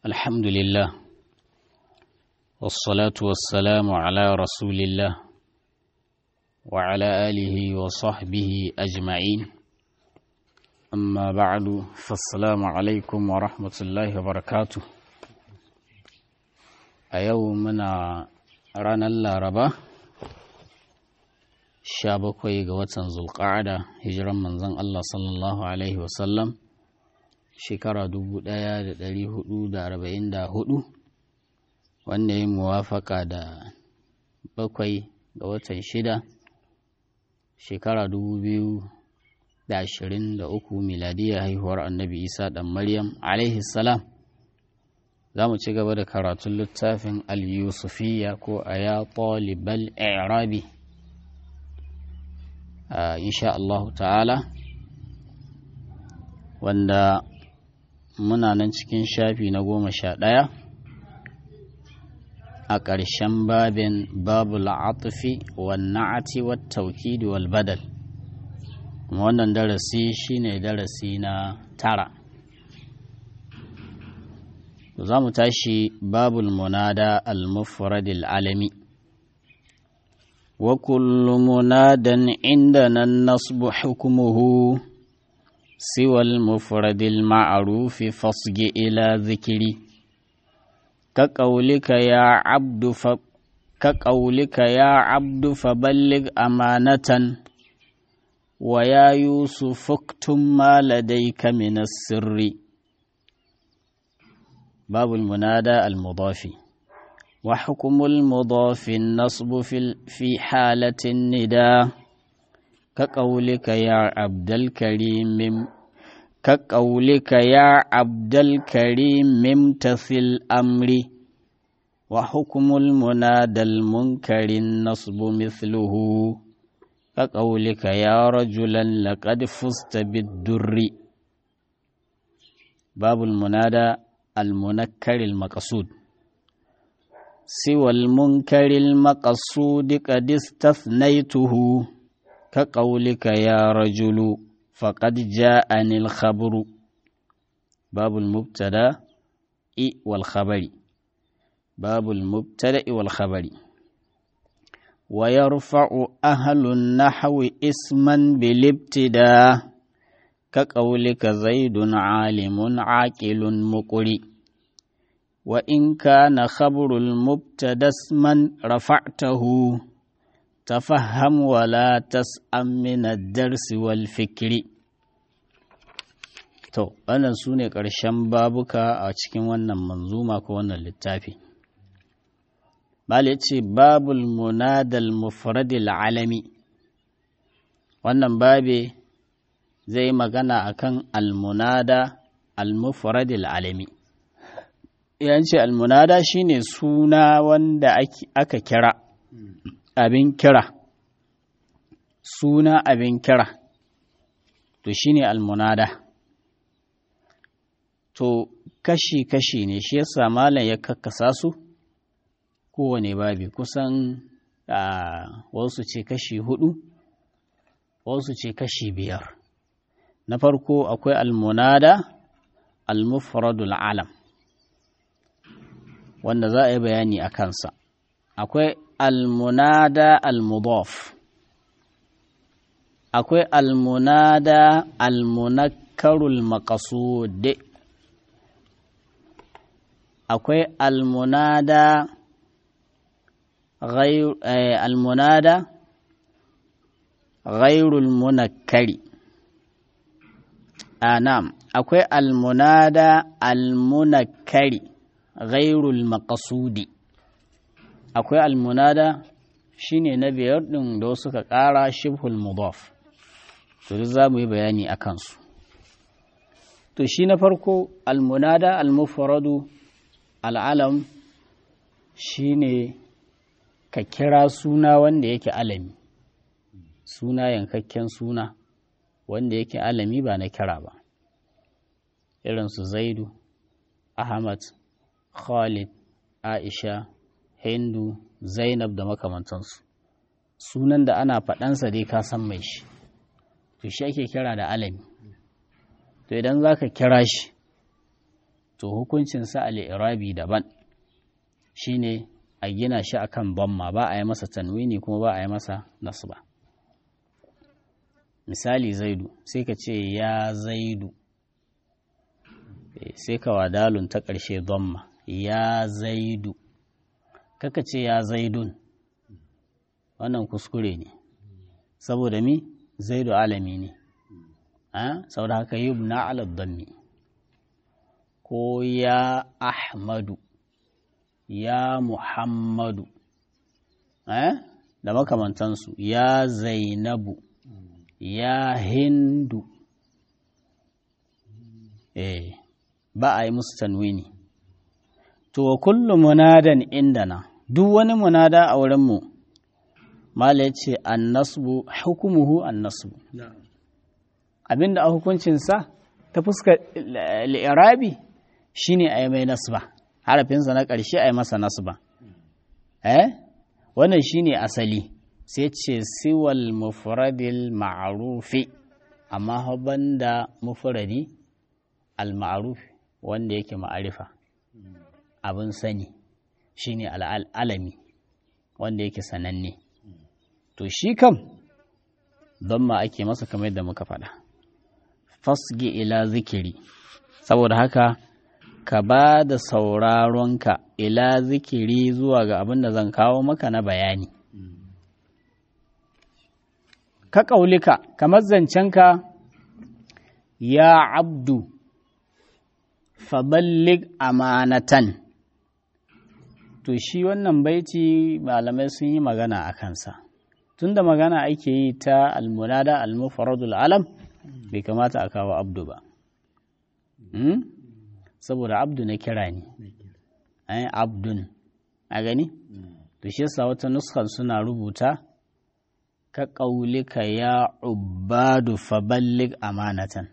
الحمد لله والصلاة والسلام على رسول الله وعلى آله وصحبه أجمعين أما بعد فالسلام عليكم ورحمة الله وبركاته أيومنا رانا اللاربة bakwai ga watan zulƙa'ada hijiran manzon Allah sallallahu Alaihi wasallam shekara 1444 wanda ya muwafaka da bakwai ga watan shida shekara 2023 miladiyar haihuwar annabi isa ɗan maryam alaihi salam za mu ci gaba da karatun littafin al-yusufiya ko a ya ɗalibal i'rabi Uh, insha Allahu ta'ala wanda muna nan cikin shafi na goma sha ɗaya a ƙarshen babin babu la'atufi wa na'ati wa taukidi wal badal kuma wannan darasi shine darasi na tara za mu tashi babul munada al-mufradil alami وكل مناد عندنا النصب حكمه سوى المفرد المعروف فاصج إلى ذكري كقولك يا عبد ف... كقولك يا عبد فبلغ أمانة ويا يوسف اكتم ما لديك من السر باب المنادى المضافي وحكم المضاف النصب في في حالة النداء كقولك يا عبد الكريم كقولك يا عبد الكريم امتثل أمري وحكم المنادى المنكر النصب مثله كقولك يا رجلا لقد فزت بالدر باب المنادى المنكر المقصود سوى المنكر المقصود قد استثنيته كقولك يا رجل فقد جاءني الخبر باب المبتدا والخبر باب المبتدا والخبر ويرفع أهل النحو اسما بالابتداء كقولك زيد عالم عاقل مقرئ وإن كان خبر المبتدا اسما رفعته تفهم ولا تسأم من الدرس والفكر to wannan su ne ƙarshen babuka a cikin wannan manzuma ko wannan littafi bal ya ce babul munadal mufradil alami wannan babe zai magana akan almunada al-mufradil alami yanci almunada shine suna wanda aka kira abin kira suna abin kira to shine almunada to kashi-kashi ne shi yasa malam ya kakkasa su kowane babi kusan wasu ce kashi hudu wasu ce kashi biyar na farko akwai almunada almufradul alam wanda za a yi bayani a kansa akwai almunada almudaf akwai almunada almunakkarul maqasud akwai almunada almunada ghairul munakkari anam akwai almunada almunakkari ghairul maqasudi akwai almunada shine na biyar din da suka ƙara shibhul mudaf to duk za mu yi bayani a kansu to shi na farko almunada almufradu al'alam shine ka kira suna wanda yake alami suna yankakken suna wanda yake alami ba na kira ba irin su zaidu ahmad Khalid, Aisha, Hindu, Zainab da makamantansu. Sunan da ana faɗansa dai ka san mai shi, to shi ake kira da alami. To idan za ka kira shi, to hukuncinsa al'irabi daban shine a gina shi akan bamma ba a yi masa tanwini kuma ba a yi masa nasba misali zaidu sai ka ce ya zaidu sai ka wadalun ta ƙarshe bamma ya zaidu kaka ce ya zaidun wannan kuskure ne saboda mi zaidu alami ne saboda haka yi na aladdanmi ko ya ahmadu ya muhammadu da makamantansu ya zainabu ya hindu eh ba a yi musu tanwini to kullum munadan indana duk wani munada a wurinmu mala ya ce annasbu hukumuhu annasbu abinda a hukuncinsa ta fuskar li'irabi shine a yi mai nasba harafinsa na ƙarshe a yi masa nasba eh wannan shine asali sai ce siwal mufradil ma'rufi amma banda mufradi al ma'ruf wanda yake ma'arifa abin sani shine al'alami wanda yake sananne to shi kam don ma ake masa kamar yadda muka faɗa fasgi ila zikiri saboda haka ka ba da sauraronka ila zikiri zuwa ga abin da zan kawo maka na bayani ka ƙaulika kamar zancenka ya abdu faballig amanatan to shi wannan baiti malamai sun yi magana a kansa tunda magana ake yi ta almunada almufaradul alam bai kamata a kawo abdu ba saboda abdu na kira ne ai abdun a gani to shi yasa wata nuskan suna rubuta ka ƙaulika ya ubadu faballig amanatan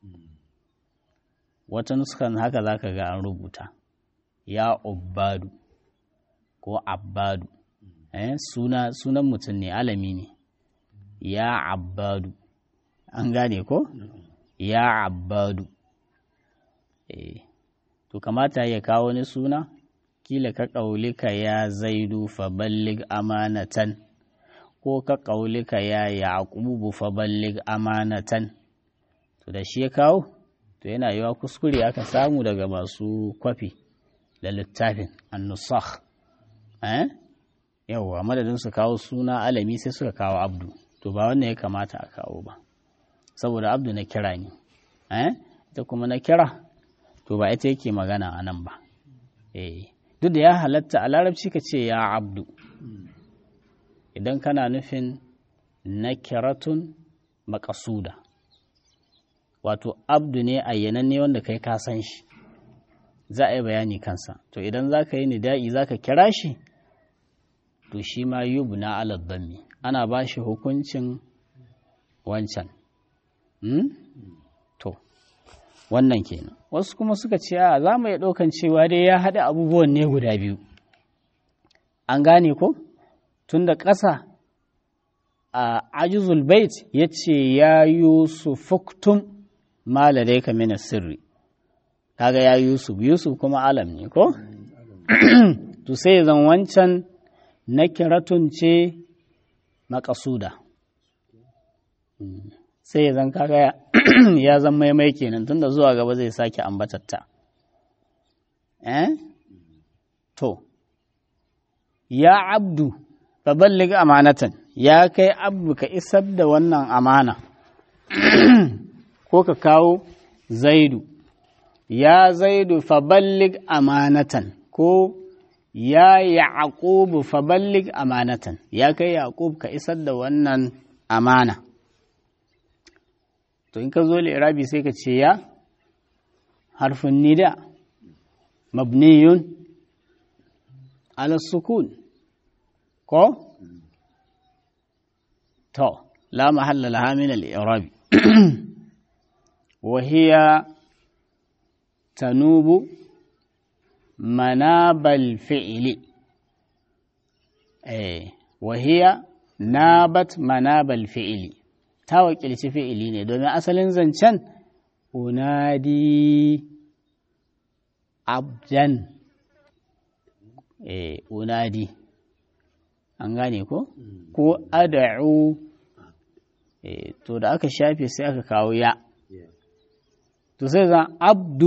wata nuskan haka za ka ga an rubuta ya ubadu ko abbadu eh, suna sunan mutum ne alami ne ya abbadu an gane ko ya abbadu eh, to kamata ya kawo wani suna kila ka ƙaulika ya zaidu faballig amanatan ko ka ƙaulika ya yaƙubu faballig amanatan to da shi ya kawo to yana yiwa kuskure aka samu daga masu kwafi da littafin annusakh eh yawwa madadin su kawo suna alami sai suka kawo abdu to ba wannan ya kamata a kawo ba saboda abdu na kira ne eh ita kuma na kira to ba ita yake magana a nan ba eh duk da ya halatta a larabci ka ce ya abdu idan kana nufin nakiratun makasuda wato abdu ne ayyananne wanda kai ka san shi za a yi bayani kansa to idan za ka yi nida'i za ka kira shi to shi ma yubna ala dhammi ana ba shi hukuncin wancan to wannan kenan wasu kuma suka ce a za mu iya ɗaukan cewa dai ya haɗa abubuwan ne guda biyu an gane ko tun da ƙasa a ajizul bait ya ce ya yusufuktum ma ladaika min sirri kaga ya yusuf yusuf kuma alam ne ko to sai zan wancan na kiratun ce makasuda sai zan kaga ya zan maimai kenan tunda zuwa gaba zai sake ambatatta eh to ya abdu faballig amanatan ya kai abdu ka isar da wannan amana ko ka kawo zaidu ya zaidu faballig amanatan ko ya yaqubu faballig amanatan ya kai yaqub ka isar da wannan amana to in ka zo li'irabi sai ka ce ya harfin nida mabniyun ala sukun ko to la mahalla laha min al-i'rabi wa hiya tanubu manabal fi'li eh wa hiya nabat manabal fi'li ta wakilci fi'ili ne domin asalin zancen unadi abdan eh unadi an gane ko ko ad'u eh to da aka shafe sai aka kawo ya to sai zan abdu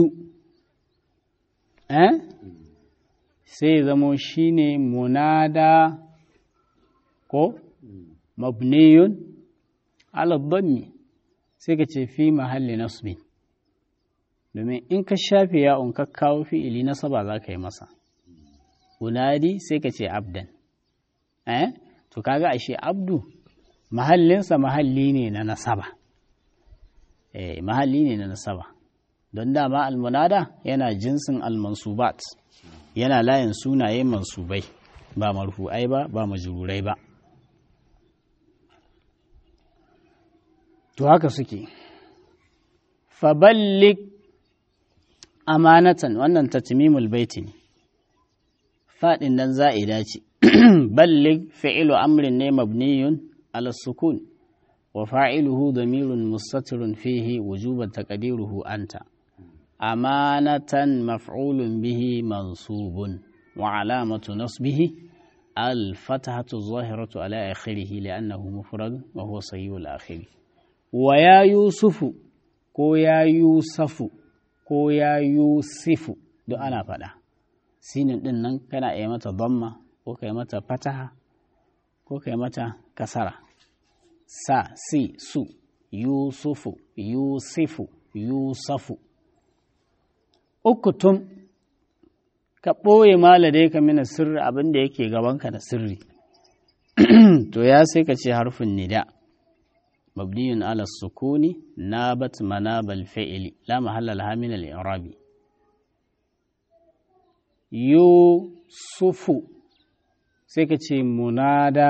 eh sai zamo shine munada ko mabniyun ala dhammi sai ka ce fi mahalli nasbin domin in ka shafe ya'un ka kawo fi'ili nasaba za ka yi masa unadi sai ka ce abdan eh to kaga ashe abdu mahallinsa mahalli ne na nasaba eh mahalli ne na nasaba don dama almunada yana jinsin almansubat yana layin sunaye mansubai ba marfu'ai ba ba majrurai ba to haka suke faballik amanatan wannan tatmimul baiti ne faɗin nan za'ida ce ballig fi'ilu amrin ne mabniyun ala sukun wa fa'iluhu damirun mustatirun fihi wujuban taqdiruhu anta amanatan maf'ulun bihi mansubun wa alamatu nasbihi الفتحة الظاهرة على آخره لأنه مفرد وهو صحيح الآخر ويا يوسف كو يا يوسف كو يا يوسف دو أنا فدا سين din nan kana iya mata dhamma ko kai mata fataha ko kai mata kasara sa si su yusufu yusifu yusafu ukutum ka ɓoye maladai ka mina sirri abin da yake gabanka da sirri to ya sai ka ce harfin nida mabniyun ala sukuni nabat manabal fi'ili la mahalla laha min al-i'rabi yusufu sai ka ce munada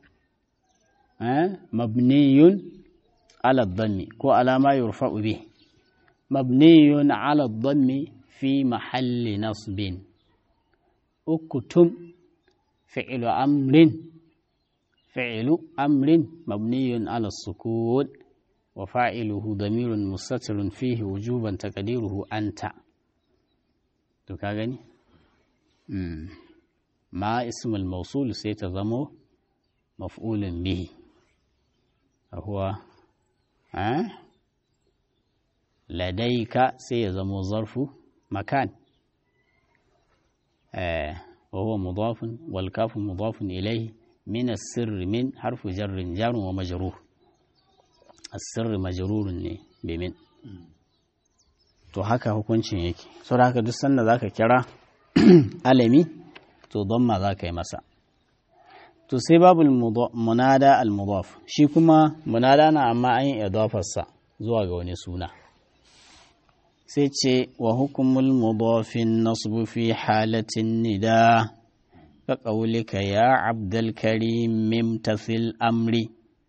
mabniyun ala dhammi ko alama yurfa'u bih mabniyun ala dhammi fi mahalli nasbin اكتم فعل أمر فعل أمر مبني على السكون وفاعله ضمير مستتر فيه وجوبا تقديره أنت تكاغني ما اسم الموصول سيتضم مفعول به هو أه؟ لديك سيزم ظرف مكان آه وهو مضاف والكاف مضاف إليه من السر من حرف جر جار ومجرور السر مجرور بمن to haka hukuncin yake sau da haka duk sanda za ka kira alami to don ma za ka yi masa to sai babu munada al-mudaf shi kuma munada na amma an yi idafarsa zuwa ga wani suna sai ce wa hukumul mudafin nasbu fi halatin nida ka ƙaulika ya abdal karim mimtasil amri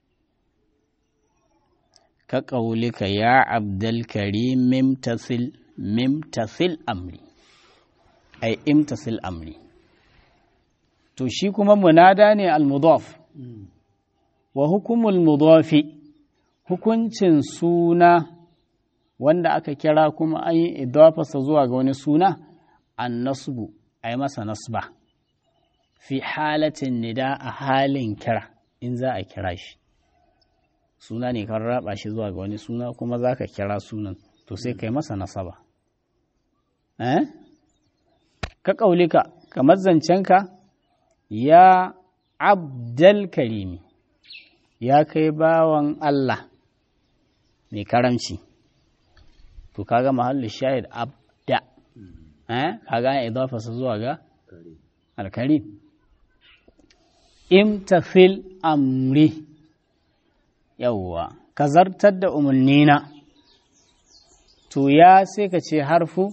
ka ƙaulika ya abdal karim mimtasil mimtasil amri ai imtasil amri to shi kuma munada ne al-mudaf wa hukumul mudafi hukuncin suna wanda aka kira kuma an yi idafarsa zuwa ga wani suna an nasbu a yi masa nasba fi halatin nida a halin kira in za a kira shi suna ne kan raba shi zuwa ga wani suna kuma za ka kira sunan to sai ka yi masa nasaba eh ka ƙaulika kamar zancenka ya abdal karimi ya kai bawan Allah mai karamci to kaga mahallin shahid abda eh kaga ya idafa sa zuwa ga alkarim imtafil amri yawwa ka zartar da umarnina to ya sai ka ce harfu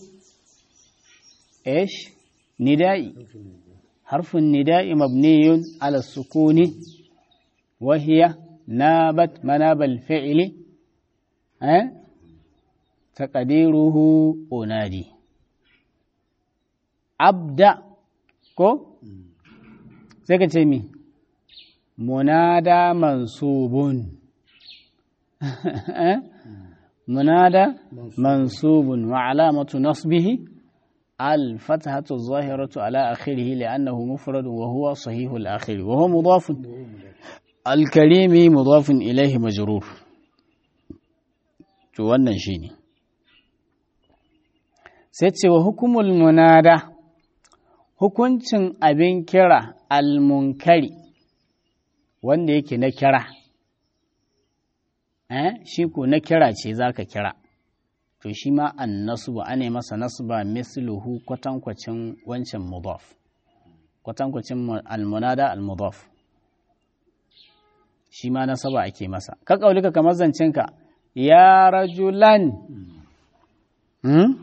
ish nida'i harfun nida'i mabniyun ala sukuni وهي نابت مناب الفعل أه؟ تقديره أنادي أبدأ كو سيكتمي منادى منصوب منادى منصوب وعلامة نصبه الفتحة الظاهرة على آخره لأنه مفرد وهو صحيح الآخر وهو مضاف الكريم مضاف إليه مجرور to wannan shine sai ce wa hukumul munada hukuncin abin kira almunkari wanda yake na kira eh shi ko na kira ce zaka kira to shi ma an nasba ane masa nasba misluhu kwatankwacin wancan mudaf kwatankwacin almunada almudaf shi ma nasaba ake masa ka kaulika kamar zancenka ya rajulan hmm?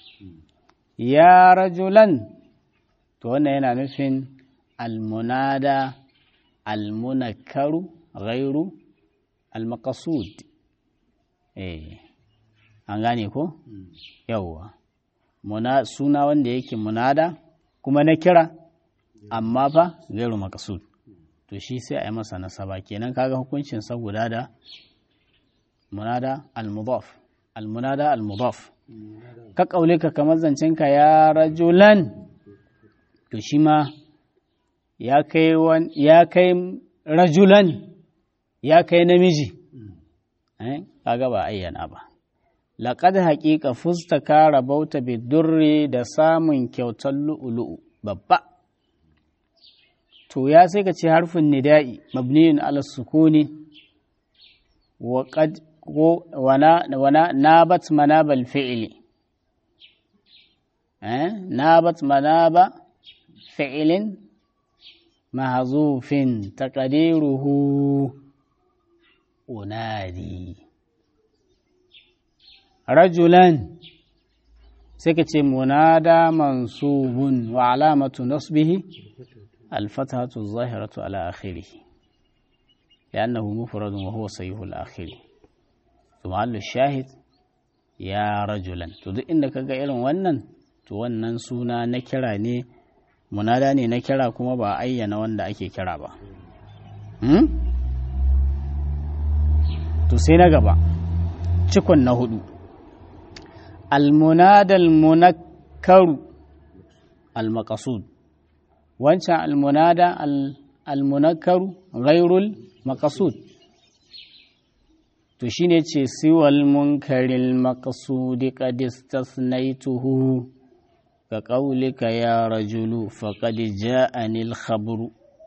ya rajulan to wannan yana nufin almunada almunakaru ghairu almaqasud eh an gane ko yawwa muna suna wanda yake munada kuma na kira amma fa gairu maqasud to shi sai a yi masa nasaba kenan kaga hukuncin sa guda da munada al-mudaf al-munada al-mudaf ka kaule ka kamar zancenka ya rajulan to shi ma ya kai ya kai rajulan ya kai namiji eh kaga ba ayyana ba laqad haqiqa fusta ka rabauta bidurri da samun kyautar lu'ulu'u babba to ya sai ka ce harfin nida'i mabniyun ala sukuni wa qad wana wana nabat manabal fi'li eh nabat manaba fi'lin mahzufin taqdiruhu unadi rajulan sai ka ce munada mansubun wa alamatu nasbihi الفتحة الظاهرة على آخره لأنه مفرد وهو صحيح الآخر ثم قال الشاهد يا رجلا تدو إنك قائل ونن wannan suna na kira ne munada ne na kira kuma ba ayyana wanda ake kira ba to sai na gaba cikon na hudu almunadal munakkaru al-maqsud wancan almunada almunakaru ghairul maqsud to shine ce siwal munkaril maqsudi qad istasnaytuhu ka qawlika ya rajulu faqad ja'ani al-khabru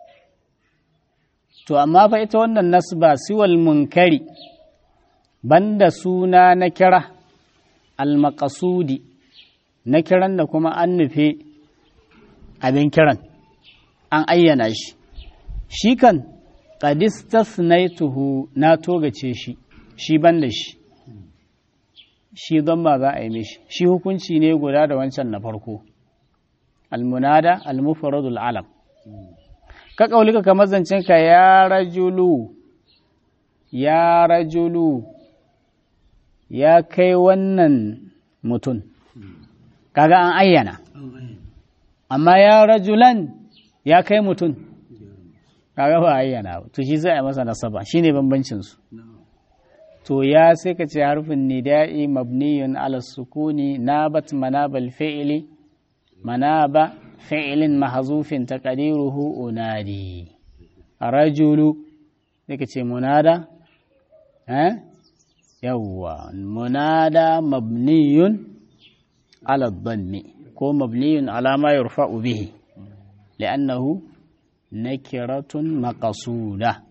to amma fa ita wannan nasba siwal munkari banda suna na kira al-maqsudi na kiran da kuma an nufe abin kiran an ayyana shi shi kan qadistasnaituhu na togace shi shi ban da shi shi don ba za a yi mishi shi hukunci ne guda da wancan na farko almunada almufradul alam ka kaulika kamar zancen ka ya rajulu ya rajulu ya kai wannan mutum kaga an ayyana amma ya rajulan ya kai mutum kaga ba ayyana to shi zai a masa nasaba shine bambancin su to ya sai ka ce harfin nida'i mabniyun ala sukuni nabat manabal fi'li manaba fi'lin mahzufin taqdiruhu unadi rajulu sai ka ce munada eh yawwa munada mabniyun ala dhanni ko mabniyun ala ma yurfa'u bihi li'annahu nakiratun maqsuda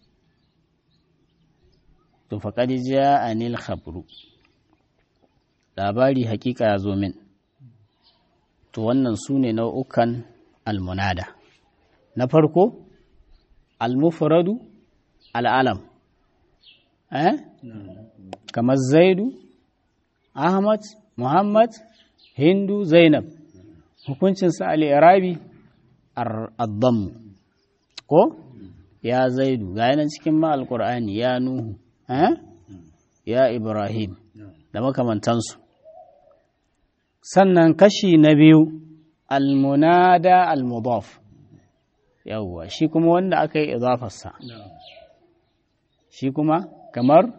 to faqad ja'ani al-khabru labari hakika ya zo min to wannan su ne nau'ukan almunada na farko almufradu al'alam eh kamar zaidu ahmad muhammad hindu zainab hukuncinsa al'irabi al'addamu ko ya zaidu ga yanar cikin ma alƙur'ani ya nuhu ya ibrahim da makamantansu sannan kashi na biyu almunada almudaf yawwa shi kuma wanda aka yi idafarsa shi kuma kamar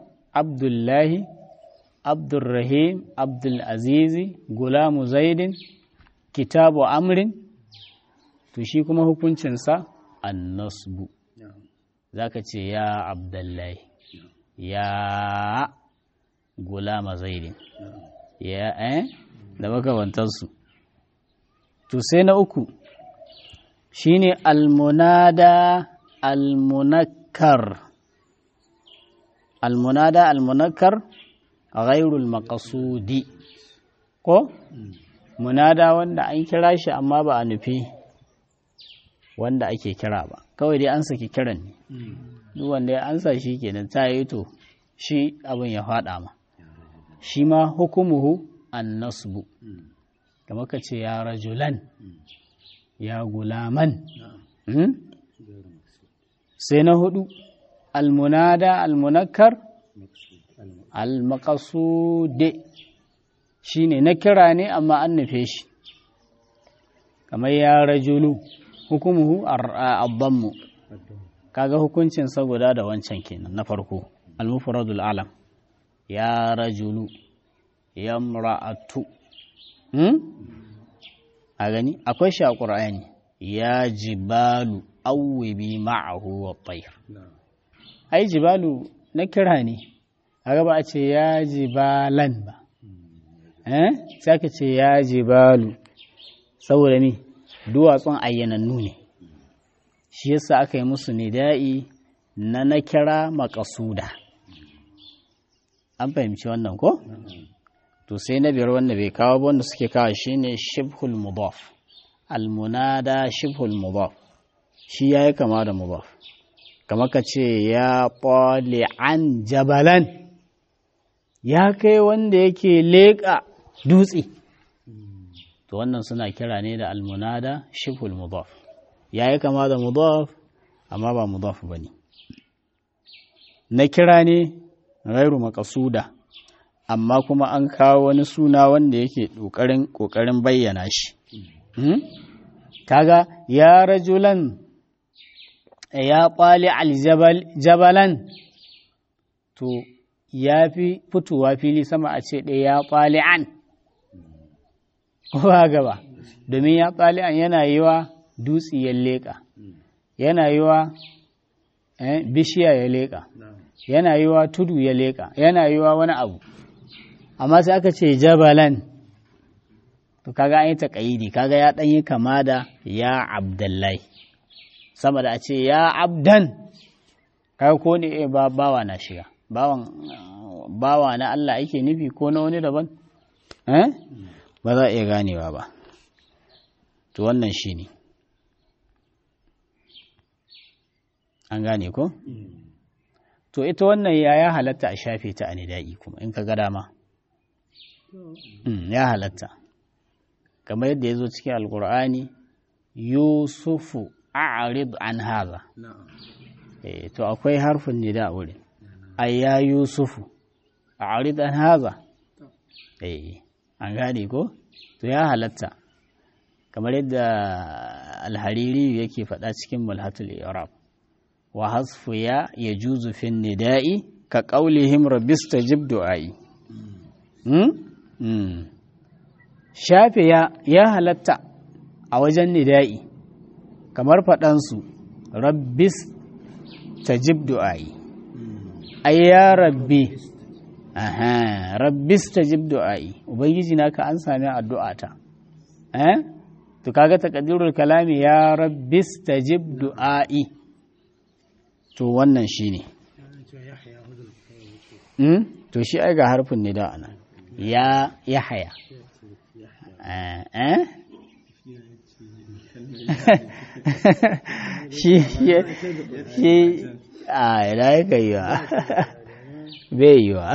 abdullahi abdulrahim abdulazizi gulamu zaidin kitabu amrin to shi kuma hukuncinsa annasbu za ka ce ya abdullahi ya gulama zaidin ya eh da makamantarsu to sai na uku shine almunada almunakkar almunada almunakkar ghairul maqsudi ko munada wanda an kira shi amma ba a nufi wanda ake kira ba kawai dai an saki kiran ne duk wanda ya ansa shi kenan ta yi to shi abin ya faɗa ma shi ma hukumuhu an nasbu kamar ka ce ya rajulan ya gulaman sai na hudu almunada almunakkar almakasude shi ne na kira ne amma an nufe shi kamar ya rajulu hukumuhu abbanmu kaga hukuncin guda da wancan kenan na farko almufradul alam ya rajulu ya mra'atu hmm? a gani akwai shi a ƙur'ani ya jibalu awwibi ma'ahu wa tayr ai jibalu na kira ne kaga ba a ce ya jibalan ba eh sai aka ce ya jibalu saboda me duwatsun ayyanannu ne shi yasa aka yi musu nida'i na na kira makasuda an fahimci wannan ko to sai na biyar wanda bai kawo ba wanda suke kawo shine shibhul mudaf almunada shibhul mudaf shi yayi kama da mudaf kamar ka ce ya an jabalan ya kai wanda yake leƙa dutse to wannan suna kira ne da almunada shibhul mudaf yayi kama da mudaf amma ba mudaf bane na kira ne ghairu maqsuda amma kuma an kawo wani suna wanda yake ƙoƙarin ƙoƙarin bayyana shi kaga ya rajulan ya ƙwali aljabalan to ya fi fitowa fili sama a ce ɗaya ya ƙwali an ba gaba domin ya ƙwali an yana yi wa dutse ya leƙa yana yi wa bishiya ya leƙa yana yi wa tudu ya leƙa yana yi wa wani abu amma sai aka ce jabalan to kaga an yi taƙayidi kaga ya ɗanyi kama da ya abdullahi sama da a ce ya abdan kaga ko ne ba bawa na shiga bawan bawa na Allah ake nufi ko na wani daban eh ba za a iya ganewa ba to wannan shi ne an gane ko to ita wannan ya ya halatta a shafe ta a nida'i kuma in ka ga dama ya halatta kamar yadda ya zo cikin alkur'ani yusufu a'rid an haza to akwai harfin nida a wurin ayya yusufu a'rid an haza an gane ko to ya halatta kamar yadda alhariri yake faɗa cikin mulhatul irab wa hasfu ya yajuzu fin nida'i ka qaulihim rabbistajib du'ai shafe ya ya halatta a wajen nida'i kamar faɗansu rabbis tajib du'ai ai ya rabbi aha rabbis tajib du'ai ubangiji naka an sami addu'ata eh to kaga taqdirul kalami ya rabbis tajib du'ai to wannan shine hmm? to shi ai ga harfin nida anan ya yahaya eh shi shi a ina yaka yi wa bai yi wa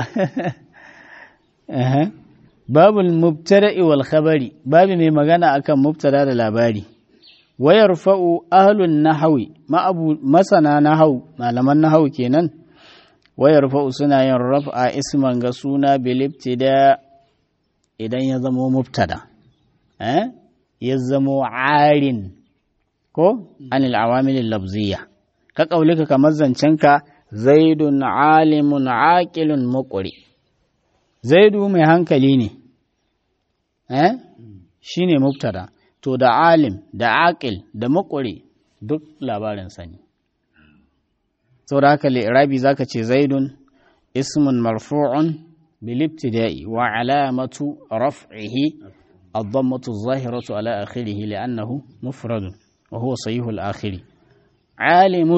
babul mubtada'i wal khabari babu mai magana akan mubtada da labari wayar fa'u ahlun nahawi masana nahawu malaman nahawu kenan wayar fa'u suna yin raf'a isman ga suna bilibtida idan ya zamo mubtada eh ya zamo arin ko anil awamil labziya ka kaulika kamar zancenka zaidun alimun aqilun muqri zaidu mai hankali ne eh shine mubtada to da alim da aqil da muqri duk labarin sani saboda haka li'irabi zaka ce zaidun ismun marfu'un bil ibtida'i wa alamatu raf'ihi الضمة الظاهرة على آخره لأنه مفرد وهو صحيح الآخر عالم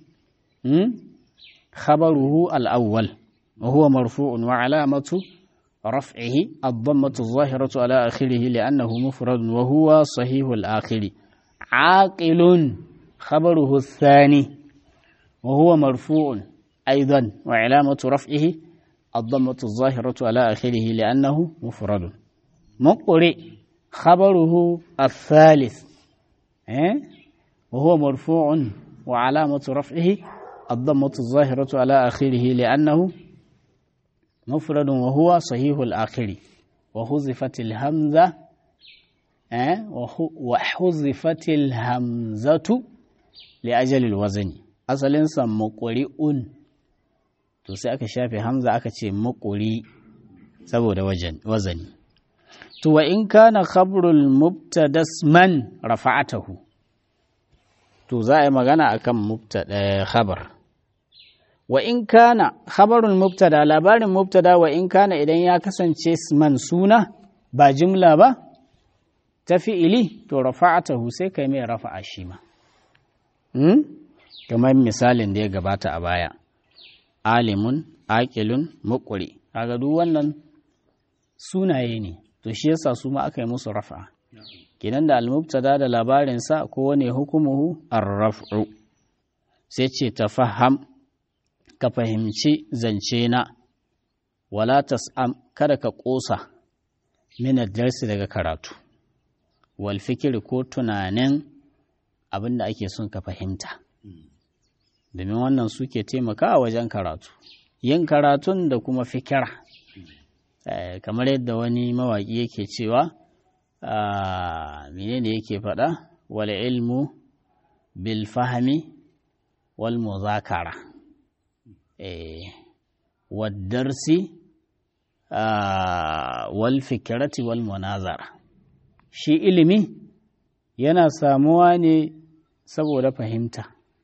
خبره الأول وهو مرفوع وعلامة رفعه الضمة الظاهرة على آخره لأنه مفرد وهو صحيح الآخر عاقل خبره الثاني وهو مرفوع أيضا وعلامة رفعه الضمة الظاهرة على آخره لأنه مفرد مقرئ خبره الثالث وهو مرفوع وعلامة رفعه الضمة الظاهرة على آخره لأنه مفرد وهو صحيح الآخر وحذفت الهمزة وحذفت الهمزة لأجل الوزن أصلا مقرئ to sai aka shafe hamza aka ce makuri saboda wazani to wa in kana khabrul mubtadasman rafa'atahu to za a yi magana akan mubtada khabar wa in kana khabarul mubtada labarin mubtada wa in kana idan ya kasance man suna ba jimla ba ta fi'ili to rafa'atahu sai kai mai rafa'a shi ma kamar misalin da ya gabata a baya alimun aqilun muqri kaga duk wannan sunaye ne to shi yasa su ma aka yi musu rafa'a kenan da al-mubtada da labarin sa kowane hukumuhu ar-raf'u sai ce tafaham ka fahimci zance na wala tas'am kada ka kosa min darsi daga karatu wal fikri ko tunanin abin da ake son ka fahimta domin wannan suke taimakawa wajen karatu yin karatun da kuma fikira kamar yadda wani mawaƙi yake cewa menene yake faɗa wal ilmu bil fahmi wal muzakara waddarsi wal fikirati wal munazara shi ilimi yana samuwa ne saboda fahimta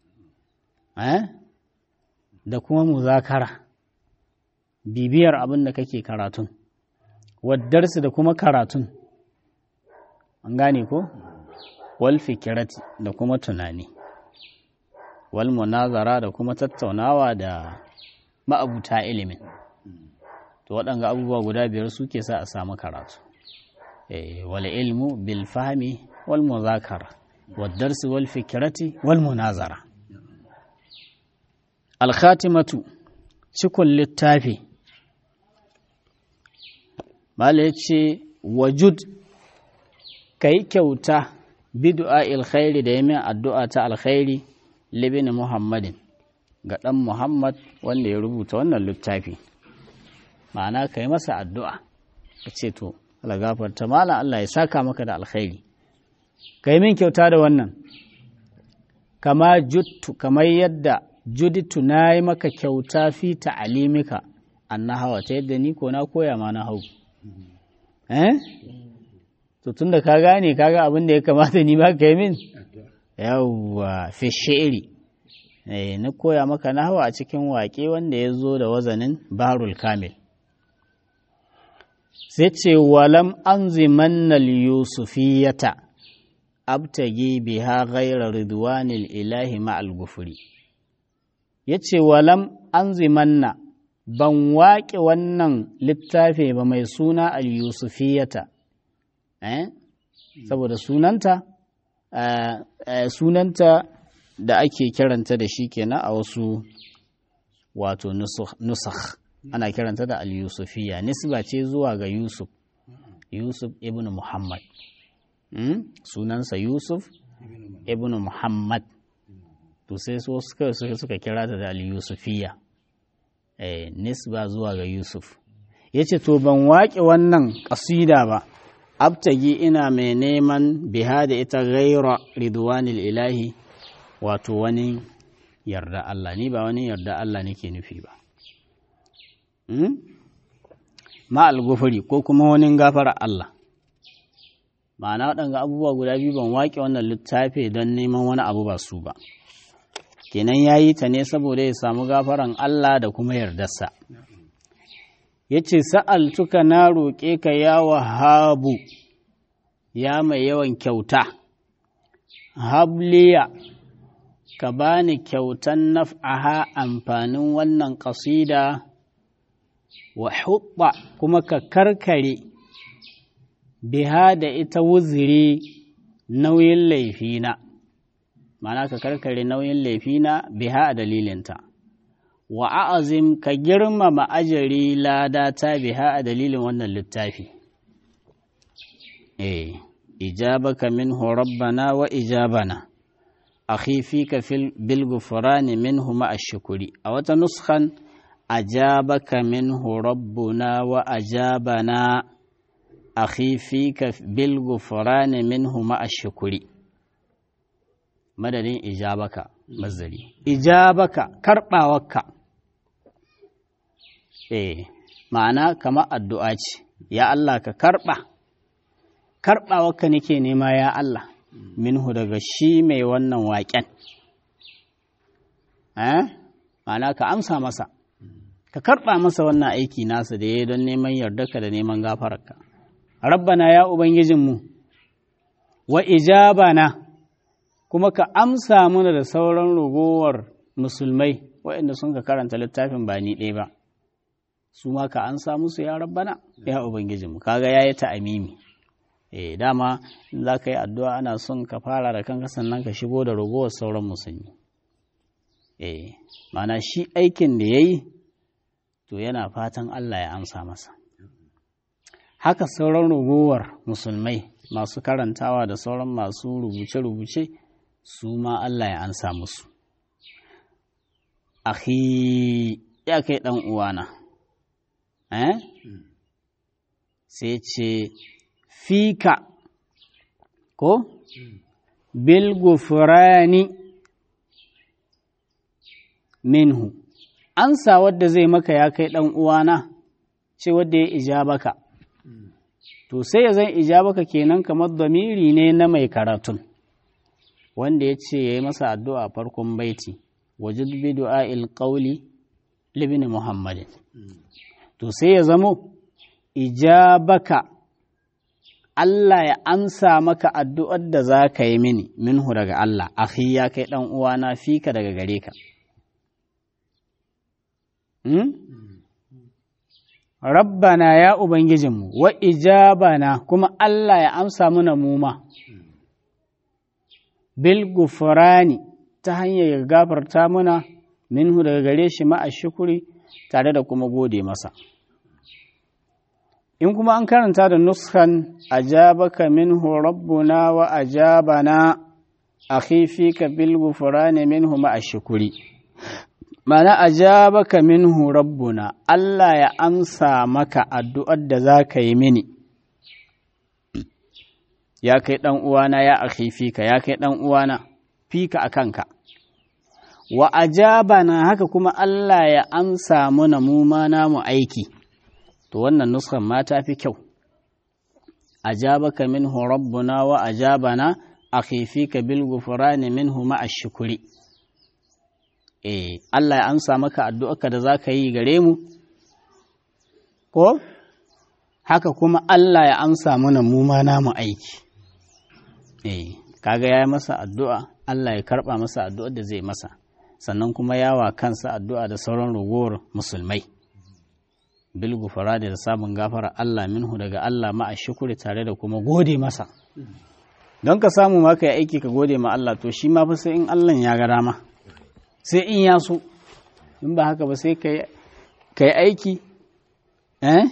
da kuma muzakara bibiyar abin da kake karatun waddarsu da kuma karatun an gane ko wal fikirati da kuma tunani wal munazara da kuma tattaunawa da ma'abuta ilimin to waɗanga abubuwa guda biyar suke sa a samu karatu wal ilmu bil fahmi wal muzakara waddarsu wal fikirati wal munazara alkhatimatu cikon littafi Mala ya ce, Wajud, ka yi kyauta bidu'a alkhairi da yamin addu'a ta alkhairi libin Muhammadin ga ɗan Muhammad wanda ya rubuta wannan littafi. Ma'ana ka yi masa addu'a, ka ce to, gafarta malam Allah ya saka maka da alkhairi. Ka yi min kyauta da wannan, kama juttu, kamar yadda juditu na yi maka kyauta fi ta'alimika an na hawa ta yadda ni ko na koya ma na hau. eh to tun da ka gane kaga abin da ya kamata ni ba ka yi min yawwa fi shi'iri eh na koya maka nahwa a cikin waƙe wanda ya zo da wazanin barul kamil sai ce walam anzimannal yusufiyata abtagi biha ghayra ridwanil ilahi ma'al gufuri yace walam anzimanna ban waƙe wannan littafi ba mai suna al-yusufiyata eh? saboda sunanta uh, uh, sunanta da ake kiranta da shi kenan a wasu wato nusakh ana kiranta da al-yusufiya nisba ce zuwa ga yusuf yusuf ibn muhammad hmm? sunansa yusuf ibn muhammad to sai suka, suka kira ta da al-yusufiya eh, nisba zuwa ga Yusuf. Ya ce, To, ban waƙe wannan ƙasida ba, abtagi ina mai neman biha da ita gaira ridwanil ilahi wato wani yarda Allah, ni ba wani yarda Allah nake nufi ba. Hmm? Ma algufuri ko kuma wani gafara Allah. ma'ana waɗanga abubuwa guda biyu ban waƙe wannan littafi don neman wani abu ba su ba kenan ya yi ta ne saboda ya samu gafaran Allah da kuma yardarsa ya ce sa'altuka na roƙe ka ya wahabu ya mai yawan kyauta habliya ka bani kyautan naf'aha amfanin wannan ƙasida wa hubba kuma ka karkare biha da ita wuziri nauyin laifina ma'ana ka karkare nauyin laifina biha a dalilinta wa a'azim ka girmama ajari lada ta biha a dalilin wannan littafi eh ijabaka minhu rabbana wa ijabana akhi fika fil bil ghufrani minhu ma ashkuri a wata nuskhan ajabaka minhu rabbuna wa ajabana akhi fika bil ghufrani minhu ma ashkuri madadin ijabaka mazari ijabaka karbawarka eh ma'ana kama addu'a ce ya Allah ka karba karbawarka nake nema ya Allah minhu daga shi mai wannan waƙen eh ma'ana ka amsa masa ka karba masa wannan aiki nasa da ya don neman yardarka da neman gafararka rabbana ya ubangijinmu wa ijabana kuma ka amsa mana da sauran ragowar musulmai waɗanda sun ka karanta littafin ba ni ɗaya ba su ma ka amsa musu ya rabbana ya ubangijinmu kaga ya yi ta'amimi eh dama in za ka yi addu'a ana son ka fara da kanka sannan ka shigo da ragowar sauran musulmi eh mana shi aikin da ya yi to yana fatan Allah ya amsa masa haka sauran ragowar musulmai masu karantawa da sauran masu rubuce-rubuce su ma Allah ya ansa musu. Akhi ya kai ɗan uwana, eh? Sai ce, Fika, ko? Bil gufurani minhu, ansa wadda zai maka ya kai ɗan uwana, ce wadda ya ijabaka. To sai ya zan ijabaka kenan kamar damiri ne na mai karatun. wanda ya ce ya yi masa addu'a farkon baiti wajen bi du'a'il ƙauli libin muhammadin to sai ya zamo ijabaka Allah ya amsa maka addu'ar da za ka yi mini minhu daga Allah akhi ya kai ɗan uwana fika daga gare ka rabbana ya ubangijinmu wa ijabana kuma Allah ya amsa mana muma bil gufurani ta hanyar ya gafarta muna minhu daga gare shi ma'a shukuri tare da kuma gode masa in kuma an karanta da nuskan ajabaka minhu rabbuna wa ajabana akhi fika bil gufurani minhu ma'a shukuri mana ajabaka minhu rabbuna Allah ya amsa maka addu'ar da za ka yi mini ya kai ɗan uwana ya akhi fika ya kai ɗan uwana fika a kanka wa ajabana haka kuma Allah ya amsa muna mu ma namu aiki to wannan nuskan ma ta fi kyau ajabaka minhu rabbuna wa ajabana akhi fika bil ghufrani minhu ma ashkuri eh Allah ya amsa maka addu'arka da zaka yi gare mu ko haka kuma Allah ya amsa mana mu ma namu aiki eh kaga ya yi masa addu'a Allah ya karɓa masa addu'ar da zai masa sannan kuma yawa kansa addu'a da sauran ragowar musulmai bil gufara da samun gafara Allah minhu daga Allah ma a shukuri tare da kuma gode masa don ka samu ma ka yi aiki ka gode ma Allah to shi ma fa sai in Allah ya ga dama sai in ya so in ba haka ba sai ka yi aiki eh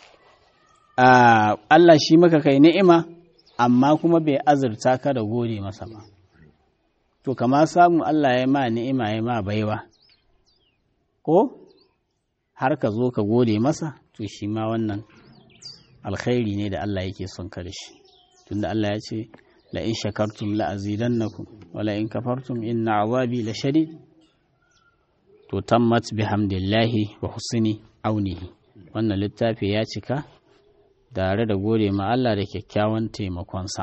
Allah shi maka kai ni'ima amma kuma bai azurta ka da gode masa ba to kama samu Allah ya ma ni'ima ya ma baiwa ko har ka zo ka gode masa to shi ma wannan alkhairi ne da Allah yake son ka da shi tunda Allah ya ce la in shakartum la azidannakum wa la in kafartum inna azabi la shadid to tammat bihamdillahi wa husni aunihi wannan littafi ya cika tare da gode ma Allah da kyakkyawan taimakonsa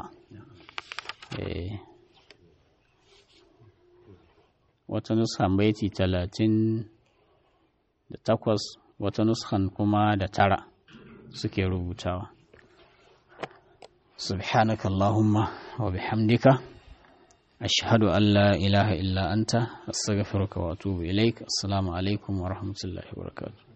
wata nuskan baiti talatin da takwas wata nuskan kuma da tara suke rubutawa subhanaka Allahumma wa bihamdika ashhadu an la ilaha illa anta astaghfiruka wa atubu ilaik assalamu alaikum wa rahmatullahi wa barakatuh